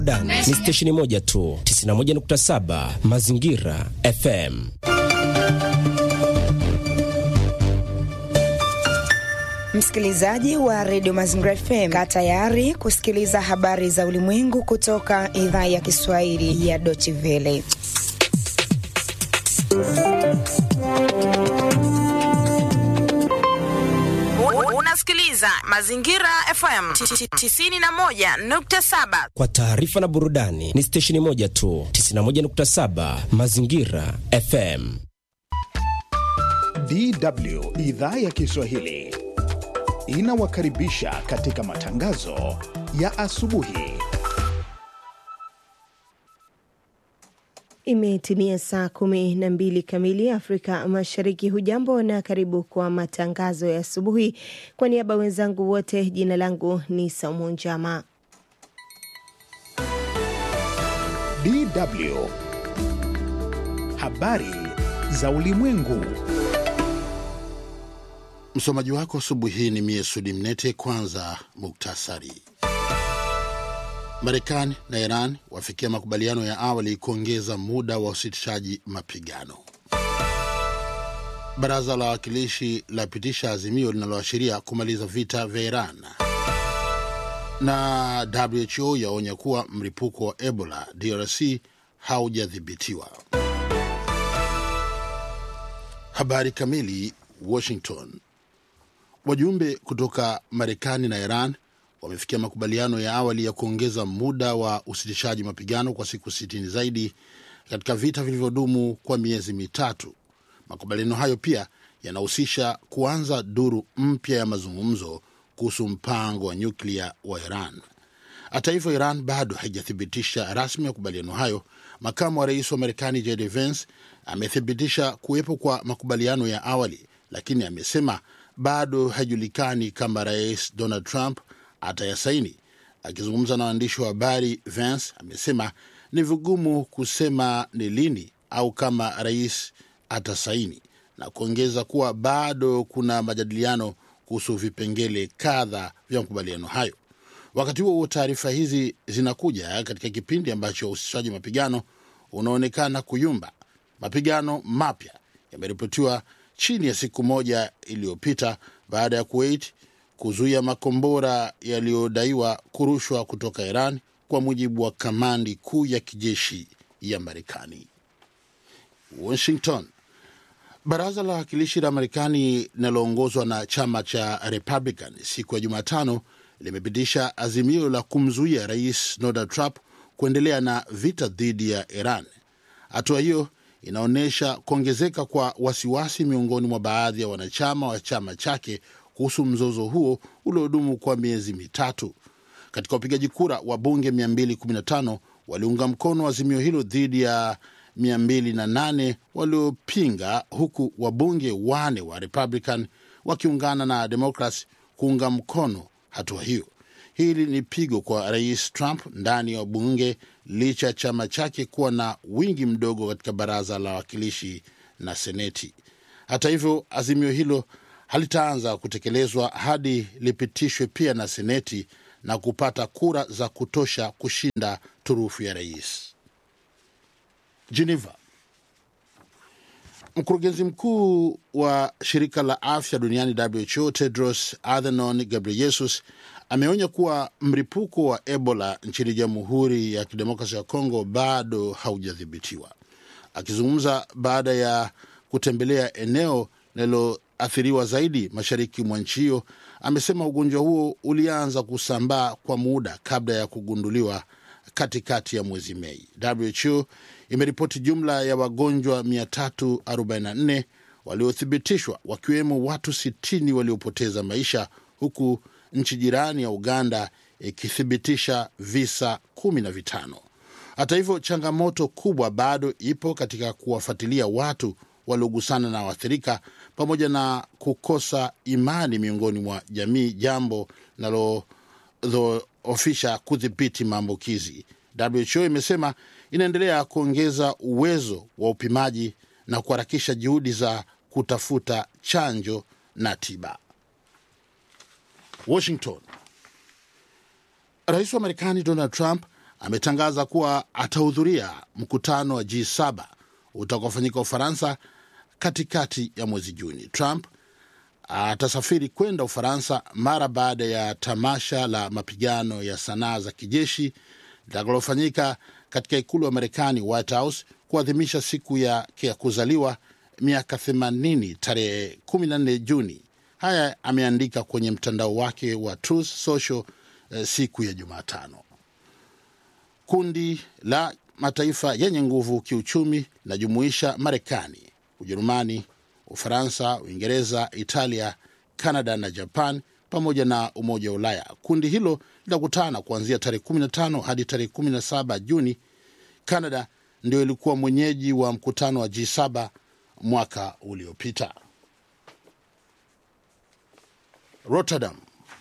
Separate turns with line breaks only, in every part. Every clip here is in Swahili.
Dani ni stesheni moja tu 91.7 Mazingira FM.
Msikilizaji wa redio Mazingira FM, kaa tayari kusikiliza habari za ulimwengu kutoka idhaa ya Kiswahili ya Deutsche Welle.
Unasikiliza Mazingira FM 91.7.
Kwa taarifa na burudani ni stesheni moja tu 91.7 Mazingira FM.
DW idhaa ya Kiswahili inawakaribisha katika matangazo ya asubuhi.
Imetimia saa kumi na mbili kamili Afrika Mashariki. Hujambo na karibu kwa matangazo ya asubuhi. Kwa niaba wenzangu wote, jina langu ni Saumu Njama.
DW habari za ulimwengu.
Msomaji wako asubuhi hii ni mie Sudi Mnete. Kwanza muktasari. Marekani na Iran wafikia makubaliano ya awali kuongeza muda wa usitishaji mapigano. Baraza la Wawakilishi lapitisha azimio linaloashiria kumaliza vita vya Iran, na WHO yaonya kuwa mlipuko wa Ebola DRC haujadhibitiwa. Habari kamili. Washington. Wajumbe kutoka Marekani na Iran wamefikia makubaliano ya awali ya kuongeza muda wa usitishaji mapigano kwa siku sitini zaidi katika vita vilivyodumu kwa miezi mitatu. Makubaliano hayo pia yanahusisha kuanza duru mpya ya mazungumzo kuhusu mpango wa nyuklia wa Iran. Hata hivyo, Iran bado haijathibitisha rasmi makubaliano hayo. Makamu wa rais wa Marekani JD Vance amethibitisha kuwepo kwa makubaliano ya awali, lakini amesema bado haijulikani kama rais Donald Trump atayasaini. Akizungumza na waandishi wa habari, Vance amesema ni vigumu kusema ni lini au kama rais atasaini, na kuongeza kuwa bado kuna majadiliano kuhusu vipengele kadha vya makubaliano hayo. Wakati huo huo, taarifa hizi zinakuja katika kipindi ambacho usitishaji mapigano unaonekana kuyumba. Mapigano mapya yameripotiwa chini ya siku moja iliyopita baada ya Kuwait kuzuia makombora yaliyodaiwa kurushwa kutoka Iran, kwa mujibu wa kamandi kuu ya kijeshi ya Marekani. Washington. Baraza la Wawakilishi la Marekani linaloongozwa na chama cha Republican siku ya Jumatano limepitisha azimio la kumzuia rais Donald Trump kuendelea na vita dhidi ya Iran. Hatua hiyo inaonyesha kuongezeka kwa wasiwasi miongoni mwa baadhi ya wanachama wa chama chake kuhusu mzozo huo uliodumu kwa miezi mitatu. Katika upigaji kura, wabunge 215 waliunga mkono azimio hilo dhidi ya 208 waliopinga, huku wabunge wane wa Republican wakiungana na Democrats kuunga mkono hatua hiyo. Hili ni pigo kwa rais Trump ndani ya wabunge licha ya chama chake kuwa na wingi mdogo katika baraza la wawakilishi na seneti. Hata hivyo, azimio hilo halitaanza kutekelezwa hadi lipitishwe pia na seneti na kupata kura za kutosha kushinda turufu ya rais. Geneva. Mkurugenzi mkuu wa shirika la afya duniani WHO Tedros Adhanom Ghebreyesus ameonya kuwa mlipuko wa Ebola nchini Jamhuri ya Kidemokrasia ya Kongo bado haujadhibitiwa. Akizungumza baada ya kutembelea eneo linaloathiriwa zaidi mashariki mwa nchi hiyo, amesema ugonjwa huo ulianza kusambaa kwa muda kabla ya kugunduliwa katikati ya mwezi Mei. WHO imeripoti jumla ya wagonjwa 344 waliothibitishwa, wakiwemo watu 60 waliopoteza maisha, huku nchi jirani ya Uganda ikithibitisha visa kumi na vitano. Hata hivyo, changamoto kubwa bado ipo katika kuwafuatilia watu waliogusana na waathirika pamoja na kukosa imani miongoni mwa jamii, jambo linalodhoofisha kudhibiti maambukizi. WHO imesema inaendelea kuongeza uwezo wa upimaji na kuharakisha juhudi za kutafuta chanjo na tiba. Washington. Rais wa Marekani Donald Trump ametangaza kuwa atahudhuria mkutano wa G7 utakaofanyika Ufaransa katikati ya mwezi Juni. Trump atasafiri kwenda Ufaransa mara baada ya tamasha la mapigano ya sanaa za kijeshi litakalofanyika katika ikulu ya Marekani, White House, kuadhimisha siku yake ya kuzaliwa miaka 80 tarehe 14 Juni. Haya ameandika kwenye mtandao wake wa Truth Social eh, siku ya Jumatano. Kundi la mataifa yenye nguvu kiuchumi linajumuisha Marekani, Ujerumani, Ufaransa, Uingereza, Italia, Kanada na Japan pamoja na Umoja wa Ulaya. Kundi hilo litakutana kuanzia tarehe 15 hadi tarehe 17 Juni. Kanada ndio ilikuwa mwenyeji wa mkutano wa G7 mwaka uliopita. Rotterdam.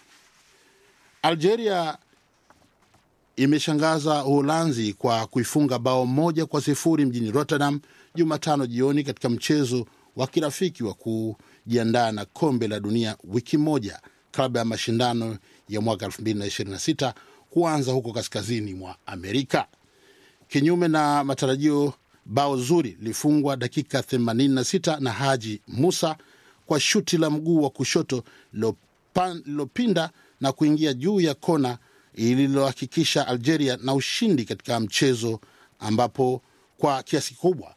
Algeria imeshangaza Uholanzi kwa kuifunga bao moja kwa sifuri mjini Rotterdam Jumatano jioni katika mchezo wa kirafiki wa kujiandaa na kombe la dunia wiki moja kabla ya mashindano ya mwaka 2026 kuanza huko kaskazini mwa Amerika. Kinyume na matarajio, bao zuri lilifungwa dakika 86 na Haji Musa kwa shuti la mguu wa kushoto lililopinda na kuingia juu ya kona ililohakikisha Algeria na ushindi katika mchezo ambapo kwa kiasi kikubwa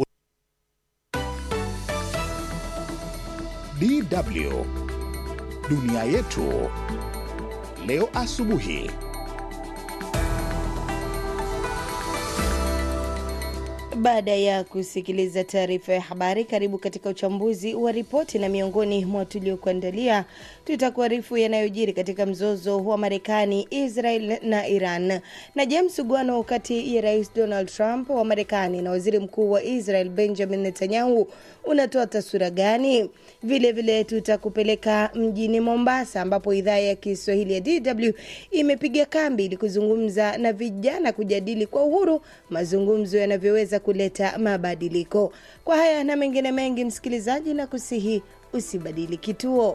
DW dunia yetu leo asubuhi.
Baada ya kusikiliza taarifa ya habari, karibu katika uchambuzi wa ripoti, na miongoni mwa tuliokuandalia tutakuarifu yanayojiri katika mzozo wa Marekani, Israel na Iran, na je, msuguano kati ya Rais Donald Trump wa Marekani na Waziri Mkuu wa Israel Benjamin Netanyahu unatoa taswira gani? Vilevile tutakupeleka mjini Mombasa ambapo idhaa ya Kiswahili ya DW imepiga kambi ili kuzungumza na vijana kujadili kwa uhuru mazungumzo yanavyoweza kuleta mabadiliko. Kwa haya na mengine mengi, msikilizaji, na kusihi usibadili kituo.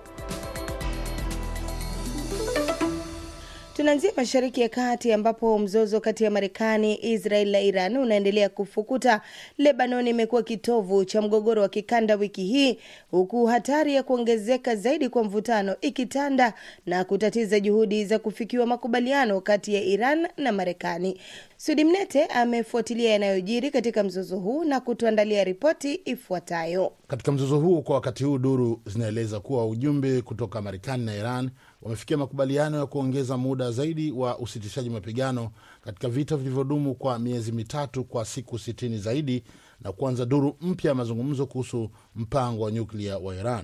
Tunaanzia Mashariki ya Kati ambapo mzozo kati ya Marekani, Israel na Iran unaendelea kufukuta. Lebanon imekuwa kitovu cha mgogoro wa kikanda wiki hii, huku hatari ya kuongezeka zaidi kwa mvutano ikitanda na kutatiza juhudi za kufikiwa makubaliano kati ya Iran na Marekani. Sudi Mnete amefuatilia yanayojiri katika mzozo huu na kutuandalia ripoti ifuatayo.
Katika mzozo huo kwa wakati huu, duru zinaeleza kuwa ujumbe kutoka Marekani na Iran wamefikia makubaliano ya kuongeza muda zaidi wa usitishaji mapigano katika vita vilivyodumu kwa miezi mitatu kwa siku sitini zaidi na kuanza duru mpya ya mazungumzo kuhusu mpango wa nyuklia wa Iran.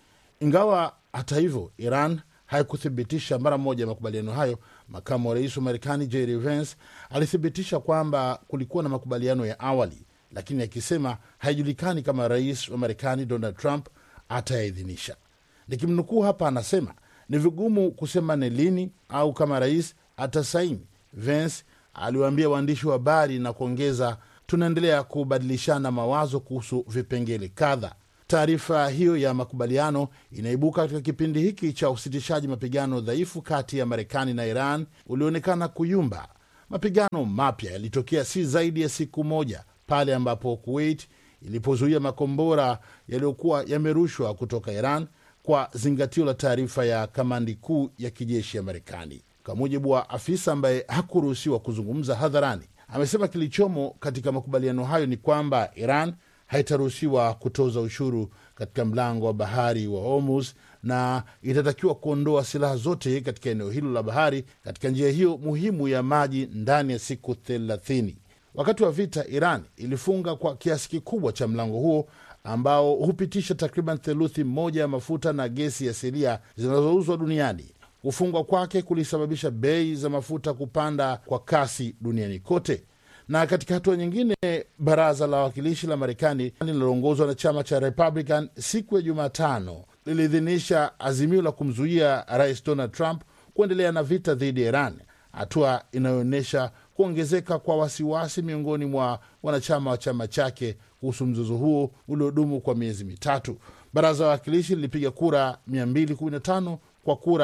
Ingawa hata hivyo Iran haikuthibitisha mara moja makubaliano hayo, makamu wa rais wa Marekani JD Vance alithibitisha kwamba kulikuwa na makubaliano ya awali, lakini akisema haijulikani kama rais wa Marekani Donald Trump atayaidhinisha. Nikimnukuu hapa, anasema ni vigumu kusema ni lini au kama rais atasaini, Vance aliwaambia waandishi wa habari na kuongeza, tunaendelea kubadilishana mawazo kuhusu vipengele kadha. Taarifa hiyo ya makubaliano inaibuka katika kipindi hiki cha usitishaji mapigano dhaifu kati ya Marekani na Iran ulioonekana kuyumba. Mapigano mapya yalitokea si zaidi ya siku moja pale ambapo Kuwait ilipozuia makombora yaliyokuwa yamerushwa kutoka Iran kwa zingatio la taarifa ya kamandi kuu ya kijeshi ya Marekani. Kwa mujibu wa afisa ambaye hakuruhusiwa kuzungumza hadharani, amesema kilichomo katika makubaliano hayo ni kwamba Iran haitaruhusiwa kutoza ushuru katika mlango wa bahari wa Hormuz na itatakiwa kuondoa silaha zote katika eneo hilo la bahari katika njia hiyo muhimu ya maji ndani ya siku thelathini. Wakati wa vita, Iran ilifunga kwa kiasi kikubwa cha mlango huo ambao hupitisha takriban theluthi moja ya mafuta na gesi asilia zinazouzwa duniani. Kufungwa kwake kulisababisha bei za mafuta kupanda kwa kasi duniani kote. Na katika hatua nyingine, baraza la wawakilishi la Marekani linaloongozwa na chama cha Republican siku ya Jumatano liliidhinisha azimio la kumzuia rais Donald Trump kuendelea na vita dhidi ya Iran, hatua inayoonyesha kuongezeka kwa wasiwasi miongoni mwa wanachama wa chama chake kuhusu mzozo huo uliodumu kwa miezi mitatu. Baraza la wawakilishi lilipiga kura 215 kwa kura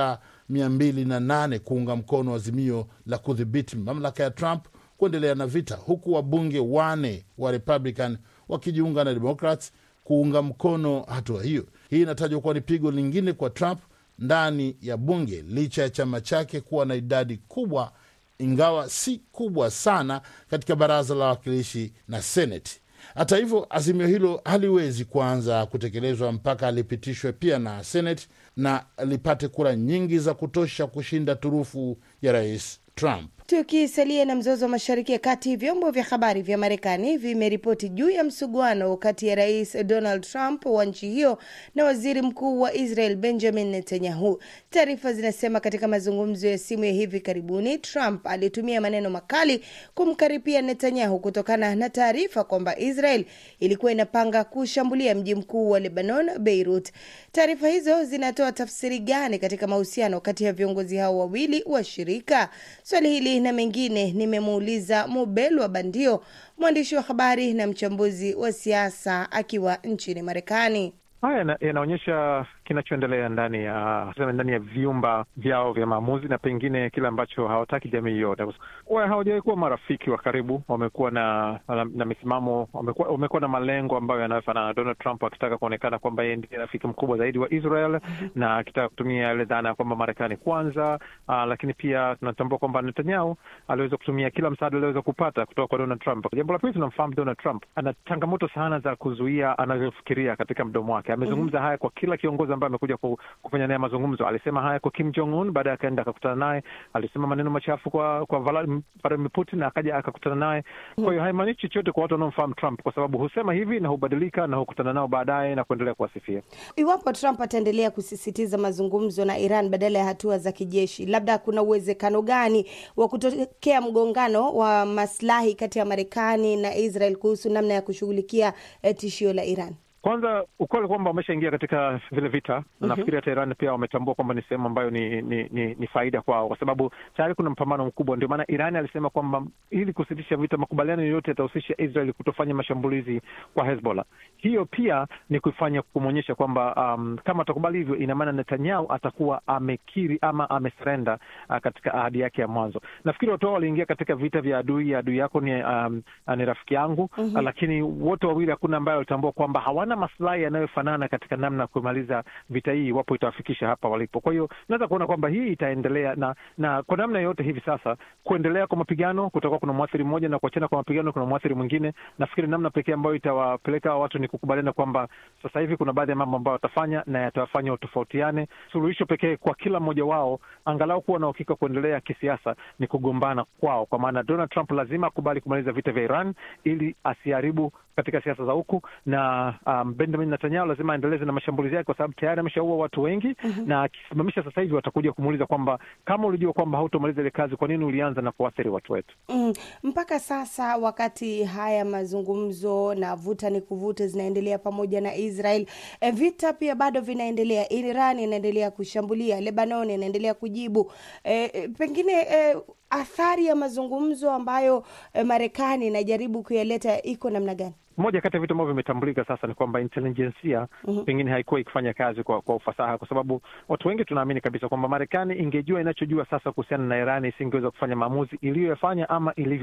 208 kuunga mkono azimio la kudhibiti mamlaka ya Trump kuendelea na vita, huku wabunge wane wa Republican wakijiunga na Democrats kuunga mkono hatua hiyo. Hii inatajwa kuwa ni pigo lingine kwa Trump ndani ya bunge licha ya chama chake kuwa na idadi kubwa, ingawa si kubwa sana katika baraza la wawakilishi na Seneti. Hata hivyo, azimio hilo haliwezi kuanza kutekelezwa mpaka lipitishwe pia na Seneti na lipate kura nyingi za kutosha kushinda turufu ya rais Trump.
Tukisalia na mzozo wa mashariki ya kati, vyombo vya habari vya Marekani vimeripoti juu ya msuguano kati ya rais Donald Trump wa nchi hiyo na waziri mkuu wa Israel Benjamin Netanyahu. Taarifa zinasema katika mazungumzo ya simu ya hivi karibuni, Trump alitumia maneno makali kumkaripia Netanyahu kutokana na taarifa kwamba Israel ilikuwa inapanga kushambulia mji mkuu wa Lebanon, Beirut. Taarifa hizo zinatoa tafsiri gani katika mahusiano kati ya viongozi hao wawili wa shirika? Swali hili na mengine nimemuuliza Mubelwa Bandio, mwandishi wa habari na mchambuzi wa siasa akiwa nchini Marekani.
Haya yanaonyesha kinachoendelea ndani ya ndani ya vyumba vyao vya maamuzi na pengine kile ambacho hawataki jamii yote. Hawajawahi kuwa marafiki wa karibu, wamekuwa na, na, na misimamo, wamekuwa, wamekuwa na malengo ambayo yanayofanana. Donald Trump akitaka kuonekana kwamba yeye ndiye rafiki mkubwa zaidi wa Israel mm -hmm. na akitaka kutumia ile dhana ya kwamba Marekani kwanza. Uh, lakini pia tunatambua kwamba Netanyahu aliweza kutumia kila msaada aliweza kupata kutoka kwa Donald Trump. Jambo la pili, tunamfahamu Donald Trump ana changamoto sana za kuzuia anavyofikiria katika mdomo wake. Amezungumza mm -hmm. haya kwa kila kiongozi ambaye amekuja kufanya naye mazungumzo. Alisema haya kwa Kim Jong Un, baadaye akaenda akakutana naye. Alisema maneno machafu kwa kwa Vladimir Putin, akaja akakutana naye. Kwa hiyo haimaanishi chochote kwa watu wanaomfahamu Trump, kwa sababu husema hivi na hubadilika na hukutana nao baadaye na kuendelea kuwasifia.
Iwapo Trump ataendelea kusisitiza mazungumzo na Iran badala ya hatua za kijeshi, labda kuna uwezekano gani wa kutokea mgongano wa maslahi kati ya Marekani na Israel kuhusu namna ya kushughulikia tishio la Iran?
Kwanza ukweli kwamba wameshaingia katika vile vita mm -hmm. Nafikiri hata Iran pia wametambua kwamba ni sehemu ambayo ni, ni, ni, ni faida kwao, kwa sababu tayari kuna mpambano mkubwa. Ndio maana Iran alisema kwamba ili kusitisha vita, makubaliano yoyote yatahusisha Israel kutofanya mashambulizi kwa Hezbollah. Hiyo pia ni kufanya kumwonyesha kwamba um, kama atakubali hivyo, ina maana Netanyahu atakuwa amekiri ama amesurenda uh, katika ahadi yake ya mwanzo. Nafikiri watu hao waliingia katika vita vya adui, adui yako ni, um, ni rafiki yangu mm -hmm. uh, lakini wote wawili hakuna ambaye walitambua kwamba hawana maslahi yanayofanana katika namna ya kumaliza vita hii iwapo itawafikisha hapa walipo. Kwa hiyo naweza kuona kwamba hii itaendelea na na kwa namna yoyote hivi sasa kuendelea kwa mapigano kutakuwa kuna mwathiri mmoja na kuachana kwa mapigano kuna mwathiri mwingine. Nafikiri namna pekee ambayo itawapeleka watu ni kukubaliana kwamba sasa hivi kuna baadhi ya mambo ambayo watafanya na yatawafanya watofautiane. Suluhisho pekee kwa kila mmoja wao angalau kuwa na uhakika kuendelea kisiasa ni kugombana kwao, kwa maana Donald Trump lazima akubali kumaliza vita vya Iran ili asiharibu katika siasa za huku na um, Benjamin Netanyahu lazima aendeleze na mashambulizi yake, kwa sababu tayari ameshaua watu wengi mm -hmm. na akisimamisha sasa hivi watakuja kumuuliza kwamba kama ulijua kwamba hautomaliza ile kazi, kwa nini ulianza na kuathiri watu wetu?
Mm, mpaka sasa wakati haya mazungumzo na vuta ni kuvuta zinaendelea pamoja na Israel, e, vita pia bado vinaendelea. Iran inaendelea kushambulia, Lebanon inaendelea kujibu. E, pengine e, athari ya mazungumzo ambayo e, Marekani inajaribu kuyaleta iko namna gani?
Moja kati ya vitu ambavyo vimetambulika sasa ni kwamba intelijensia mm -hmm. pengine haikuwa ikifanya kazi kwa, kwa ufasaha, kwa sababu watu wengi tunaamini kabisa kwamba Marekani ingejua inachojua sasa kuhusiana na Irani isingeweza kufanya maamuzi iliyoyafanya ama ilivyo